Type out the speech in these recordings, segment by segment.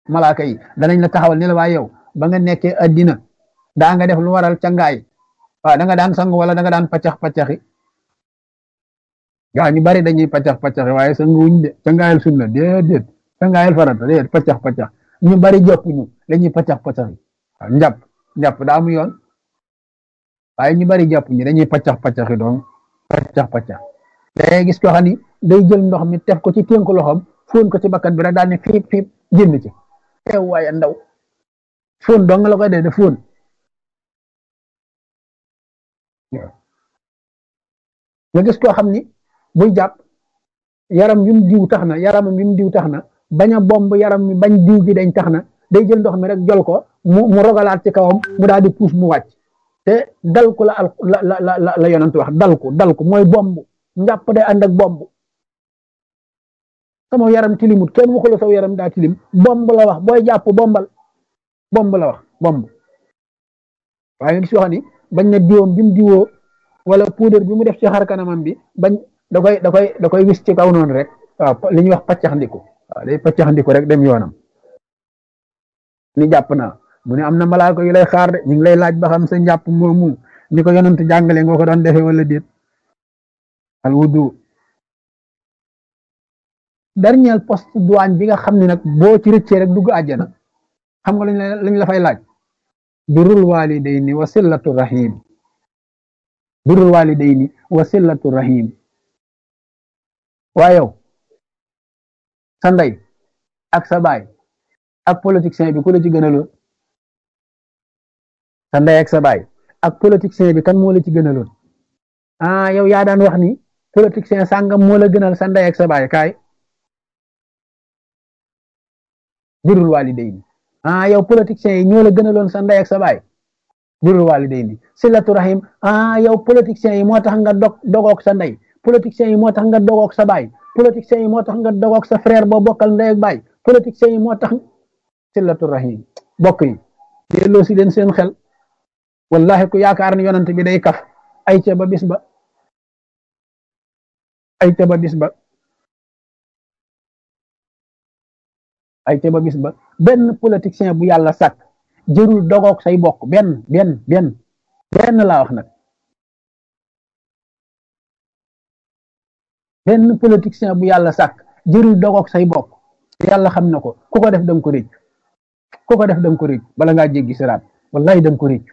malaaka yi danañ la taxawal ne la waaye yow ba nga nekkee addina daa nga def lu waral cangaay waaw da nga daan sang wala da nga daan paccax paccaxi gaa ñu bari dañuy paccax paccaxi waaye sang wuñ de cangaayal sunna déedéet cangaayal farata déedéet paccax paccax ñu bari jàpp ñu dañuy paccax paccaxi waaw njàpp njàpp daa mu yoon waaye ñu bari jàpp ñu dañuy paccax paccaxi doon paccax paccax day gis koo xam ni day jël ndox mi tef ko ci ténku loxoom fóon ko ci bakkan bi rek daal ne fiip fiip génn ci teew waaye ndaw fóon dong la koy dee de fóon nga gis koo xam ni buy jàpp yaram yum diw tax na yaramam yum diw tax na bañ a bomb yaram mi bañ diw gi dañ tax na day jël ndox mi rek jol ko mu mu rogalaat ci kawam mu daal di puus mu wàcc te dal ko la al la la la la yonent wax dal ko dal ko mooy bomb njàpp day ànd ak bomb sama yaram tilimut kenn waxula saw yaram daa tilim bomb la wax booy jàpp bombal bomb la wax bomb waaye nga gis yoo xam ni bañ na diwam bi mu diwoo wala poudre bi mu def ci xar kanamam bi bañ da koy da koy da koy wis ci kaw noonu rek waaw li ñuy wax paccax ndiku waaw day paccax ndiku rek dem yoonam ni jàpp naa mu ne am na malaaka yu lay xaar de ñu ngi lay laaj ba xam sa njàpp moomu ni ko yonent jàngale nga ko doon defee wala déet al wudu dernier poste douane bi nga xam ne nag boo ci rëccee rek dugg àjjana xam nga lañ la fay laaj birrul walidayni wa sillatu rahim birrul walidayni wa sillatu rahim waa yow sa ndey ak sa baay ak politicien bi ku la ci gënaloon sa ndey ak sa baay ak politicien bi kan moo la ci gënaloon ah yow yaa daan wax ni politicien sàngam moo la gënal sa ndey ak sa baay kaay birrul walidayni ah yow politiciens yi ñoo la gënaloon sa ndey ak sa baay birrul walidayni silatu rahim ah yow politiciens yi moo tax nga dog dogoog sa ndey politiciens yi moo tax nga dogoog sa baay politiciens yi moo tax nga dogoog sa frère boo bokkal ndey ak baay politiciens yi moo tax silatu rahim bokk yi delloo si leen seen xel wallahi ku yaakaar ni yonent bi day kaf ay ca ba bis ba ay ca ba bis ba ay ca ba bis ba benn politicien bu yàlla sàkk jërul dogoog say bokk benn benn benn benn laa wax nag benn politicien bu yàlla sàkk jërul dogoog say bokk yàlla xam na ko ku ko def danga ko réccu ku ko def danga ko réccu bala ngaa jéggi siraat wallahi danga ko réccu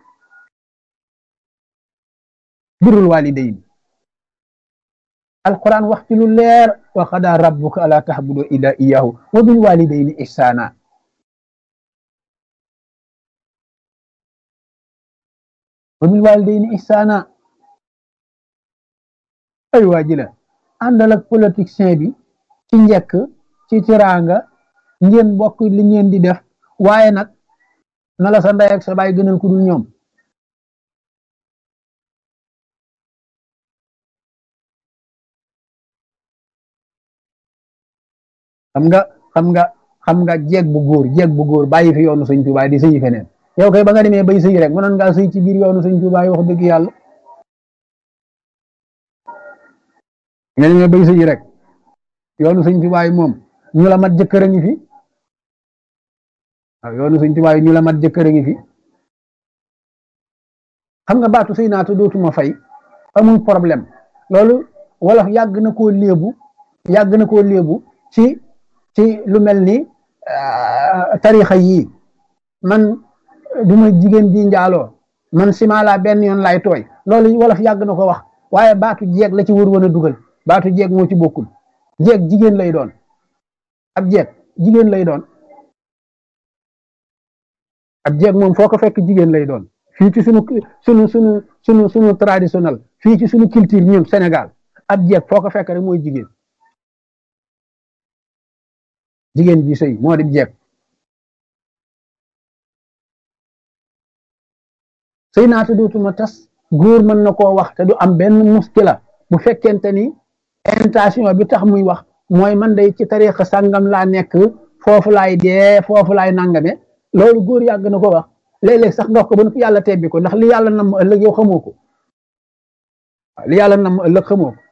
birul walidayn alquran wax ci lu leer wa qadaa rabbuka alaa ta'budu illaa iyyaahu wa bil walidayni ihsaana wa bil walidayni ihsaana ay waa ji la àndal ak politicien bi ci njëkk ci tiraanga ngeen bokk li ngeen di def waaye nag na la sa ndey ak sa baay gënal ku dul ñoom xam nga xam nga xam nga jeeg bu góor jeeg bu góor bàyyi fi yoonu sëñ Tuubaa di sëyi feneen yow kay ba nga demee bay sëyi rek mënoon ngaa sëy ci biir yoonu sëñ Tuubaa yi wax dëgg yàlla nga demee bay sëyi rek yoonu sëñ Tuubaa yi moom ñu la mat jëkkër a ngi fi waaw yoonu sëñ Tuubaa yi ñu la mat jëkkër a ngi fi xam nga baatu sëy naata dootuma fay amul problème loolu wolof yàgg na koo léebu yàgg na koo léebu ci ci lu mel ni tarixa yii man duma jigéen ji njaaloo man sima laa benn yoon lay tooy loolu wolof yàgg na ko wax waaye baatu jeeg la ci wër woon a dugal baatu jeeg moo ci bokkul jeeg jigéen lay doon ab jeeg jigéen lay doon ab jeeg moom foo ko fekk jigéen lay doon fii ci sunu sunu sunu sunu sunu traditionnel fii ci sunu culture ñun Sénégal ab jeeg foo ko fekk rek mooy jigéen jigéen ji sëy moo di jeeg sëy naata dootuma tas góor mën na koo wax te du am benn muskila bu fekkente ni intention bi tax muy wax mooy man day ci tariixa sàngam laa nekk foofu laay dee foofu laay nangame loolu góor yàgg na ko wax léeg-léeg sax nga wax ko ba yàlla tebbi ko ndax li yàlla nam ëllëg yow xamoo ko li yàlla nam ëllëg xamoo ko